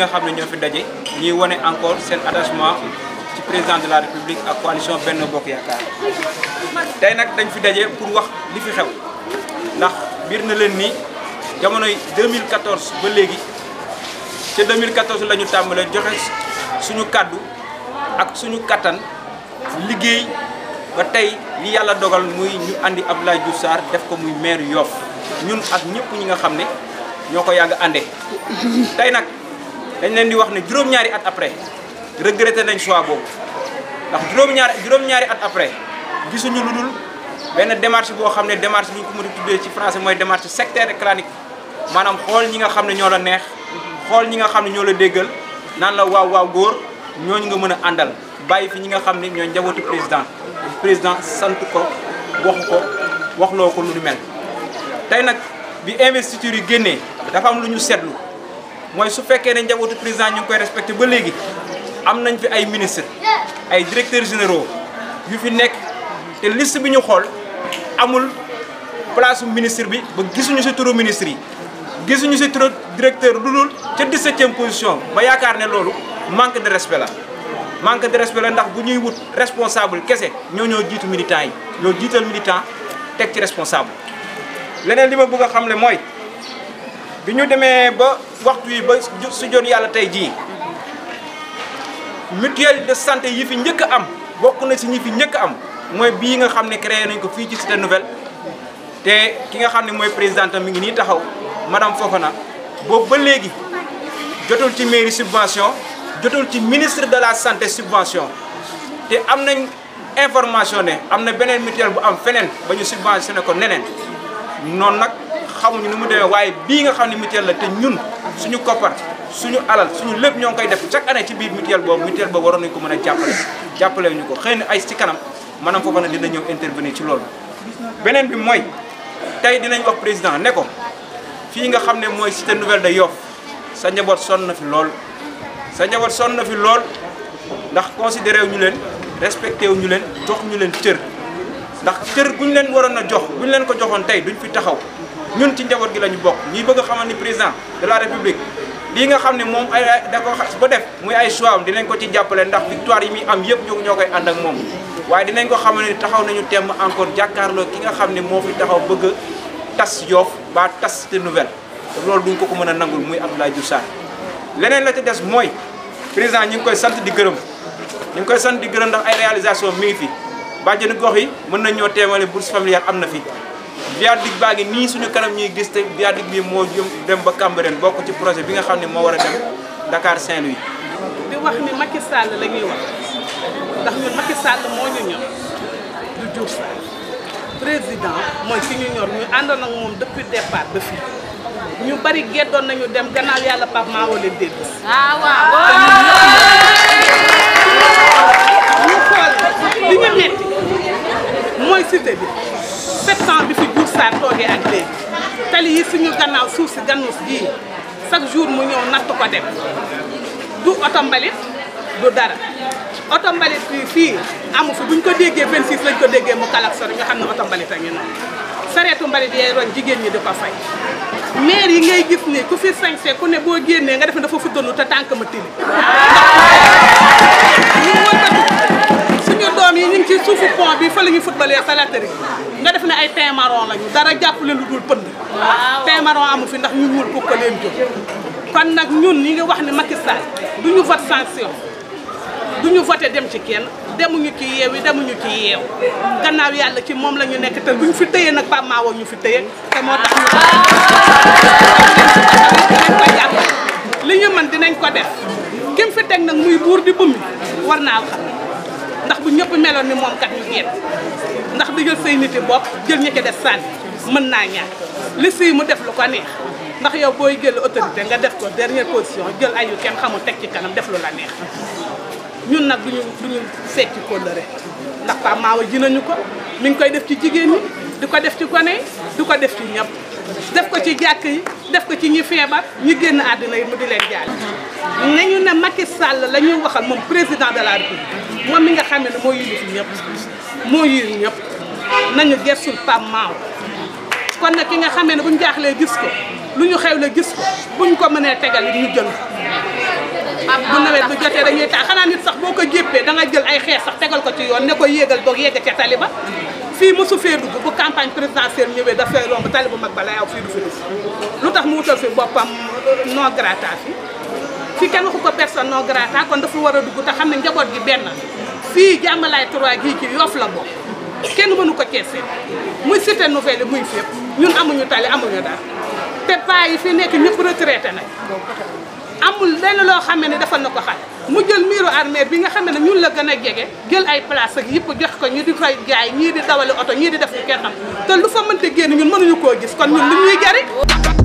nga xam ne ñoo fi daje ñuy wane encore seen attachement ci président de la république ak coalition Benno Bokk Yaakaar tey nag dañ fi daje pour wax li fi xew ndax biir na leen ni jamonoy 2014 ba léegi ca 2014 la ñu tàmbalee joxe suñu kàddu ak suñu kattan liggéey ba tey li yàlla dogal muy ñu andi Abdoulaye Diouf Sarr def ko muy maire Yoff ñun ak ñëpp ñi nga xam ne ñoo ko yàgg àndee tey nag dañ leen di wax ne juróom-ñaari at après regretté nañ choix boobu ndax juróom-ñaari juróom-ñaari at après gisuñu lu dul benn démarche boo xam ne démarche bi ñu ko mën a tuddee ci français mooy démarche sectaire et clanique maanaam xool ñi nga xam ne ñoo la neex xool ñi nga xam ne ñoo la déggal naan la waaw waaw góor ñooñu nga mën a àndal bàyyi fi ñi nga xam ne ñoo njabootu président président sant ko waxu ko waxloo ko lu ni mel tey nag bi investiture yi génnee dafa am lu ñu seetlu mooy su fekkee ne njabootu président ñu ngi koy respecté ba léegi am nañ fi ay ministre ay directeurs généraux yu fi nekk te liste bi ñu xool amul place ministre bi ba gisuñu si turu ministre yi gisuñu si turu directeur lu dul ca 17e position ba yaakaar ne loolu manque de respect la manque de respect la ndax bu ñuy wut responsable kese ñoo ñoo jiitu militant yi ñoo jiital militant teg ci responsable leneen li ma bëgg a xam ne mooy bi ñu demee ba waxtu yi ba su jot yàlla tey jii mutuelle de santé yi fi njëkk a am bokk na si ñi fi njëkk a am mooy bii nga xam ne créé nañ ko fii ci Cité Nouvelle te ki nga xam ne mooy présidente mi ngi nii taxaw madame Fofana boobu ba léegi jotul ci mairie subvention jotul ci ministre de la santé subvention te am nañ information ne am na beneen mutuelle bu am feneen ba ñu subventionné ko neneen noonu nag xamuñu nu mu demee waaye bii nga xam ne mutuelle la te ñun suñu koppar suñu alal suñu lépp ñoo ngi koy def chaque année ci biir mutuelle boobu mutuelle boobu waroon nañu ko mën a jàppale jàppale ñu ko xëy na ay ci kanam maanaam foofa na dina ñëw intervenir ci loolu beneen bi mooy tey dinañ wax président ne ko fii nga xam ne mooy cité nouvelle de Yoff sa njaboot sonn na fi lool sa njaboot sonn na fi lool ndax considéré wu ñu leen respecté wu ñu leen jox ñu leen cër ndax cër guñ leen waroon a jox buñ leen ko joxoon tey duñ fi taxaw ñun ci njaboot gi la ñu bokk ñuy bëgg a xamal ni président de la république lii nga xam ne moom ay da ko xas ba def muy ay choix am dinañ ko ci jàppale ndax victoire yi muy am yëpp ñoo ñoo koy ànd ak moom waaye dinañ ko xamal ne taxaw nañu temm encore jàkkaarloo ki nga xam ne moo fi taxaw bëgg a tas Yoff ba tas Cité Nouvelle te loolu duñ ko ko mën a nangul muy Abdoulaye Diouf Sarr leneen la ci des mooy président ñu ngi koy sant di gërëm ñu ngi koy sant di gërëm ndax ay réalisation mi ngi fi bàjjenu gox yi mën nañ ñoo teemale bourse familiale am na fi viaduc baa ngi nii suñu kanam ñuy gis te viaduc bi moo jëm dem ba Cambérène bokk ci projet bi nga xam ne moo war a dem Dakar Saint-Louis di wax ni Macky Sall la ñuy wax ndax ñun Macky Sall moo ñu ñor du Diouf Sarr président mooy ki ñu ñor ñu àndoon ak moom depuis départ ba fii ñu bari geddoon nañu dem gannaaw yàlla Pape maa wala dégg ah waaw. ñu xool li ñu metti mooy cité bi sept ans bi fi Diouf Sarr toogee ak léegi tali yi suñu gannaaw suuf si gannus gii chaque jour mu ñëw natt ko dem du oto mbalit du dara oto mbalit fii fii amu fi buñ ko déggee 26 lañ ko déggee mu kalak sori nga xam ne oto mbalit a ngi noonu sareetu mbalit yee roñ jigéen ñi di ko fay maire yi ngay gis ni ku fi sañse ku ne boo génnee nga def ne dafa fuddanu te tànk ma tili ñu wëlbati suñu doom yi ñu ngi ci suufu pont bi fa la ñuy footballee sa latari nga def ne ay teint marron lañu dara jàppale lu dul pënd teint marron amu fi ndax ñu ñuul ko ko leen jóg kon nag ñun ñi ngi wax ne Macky Sall du ñu vote sanction du ñu voté dem ci kenn demuñu ci yeew yi demuñu ci yeew gannaaw yàlla ci moom la ñu nekk te buñ fi tëyee nag Pape Mawo ñu fi tëye te moo tax ñu dinañ ko jàppale li ñu mën dinañ ko def kim fi teg nag muy buur di bummi war naa xam ndax bu ñëpp meloon ni moom kat ñu génn ndax di jël say niti bopp jël ñi ci def sànni mën naa ñàkk li si mu def lu ko neex ndax yow booy jël autorité nga def ko dernière position jël ayu kenn xamul teg ci kanam def lu la neex ñun nag duñu duñu fecc kóllëre ndax Pape Mawa ji nañu ko mi ngi koy def ci jigéen ñi di ko def ci gone yi di ko def ci ñëpp def ko ci jàkk yi def ko ci ñi feebar ñi génn àddina yi mu di leen jaal nañu ne Macky Sall la ñuy waxal moom président de la République moom mi nga xam ne moo yilif ñëpp moo yir ñëpp nañu gersul Pape Mawa kon nag ki nga xamee ne buñ jaaxlee gis ko lu ñu xewle gis ko buñ ko mënee tegal it ñu jël bu nawet bu jotee dañuy taa xanaa nit sax boo ko jéppee da nga jël ay xeer sax tegal ko ci yoon ne ko yéegal boog yegg ca tali ba fii mosu fee dugg bu campagne présidentielle ñëwee dafay romb tali bu mag ba la yaw fii du fi dugg lu tax mu wutal fi boppam non grata fi fii kenn waxu ko personne non grata kon dafa war a dugg te xam ne njaboot gi benn fii jàmmalaay trois gii ci Yoff la bokk kenn mënu ko keese muy cité nouvelle muy fépp ñun amuñu tali amuñu dara te paa yi fi nekk ñëpp retraité nañ amul lenn loo xam ne defal na ko xale mu jël miiru armée bi nga xam ne ñun la gën a jege jël ay place ak yëpp jox ko ñu di fay jaay ñii di dawali oto ñii di def lu kenn xam te lu fa mënte génn ñun mënuñu koo gis kon ñun lu ñuy jariñ